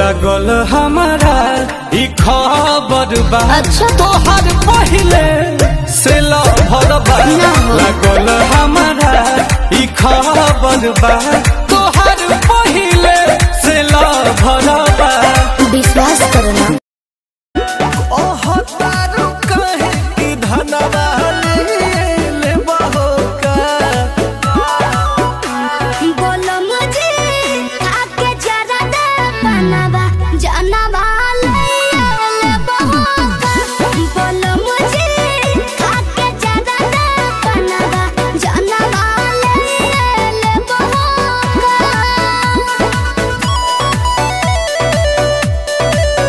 लागल हमारा ई खबर बा अच्छा। तोहर पहिले से लहर बा ना हो। लागल हमारा ई खबर बा तोहर पहिले से लहर बा विश्वास करो ना ओह तारू कहे कि धनवा ले बहो का बोलो मुझे आके जरा दे बनवा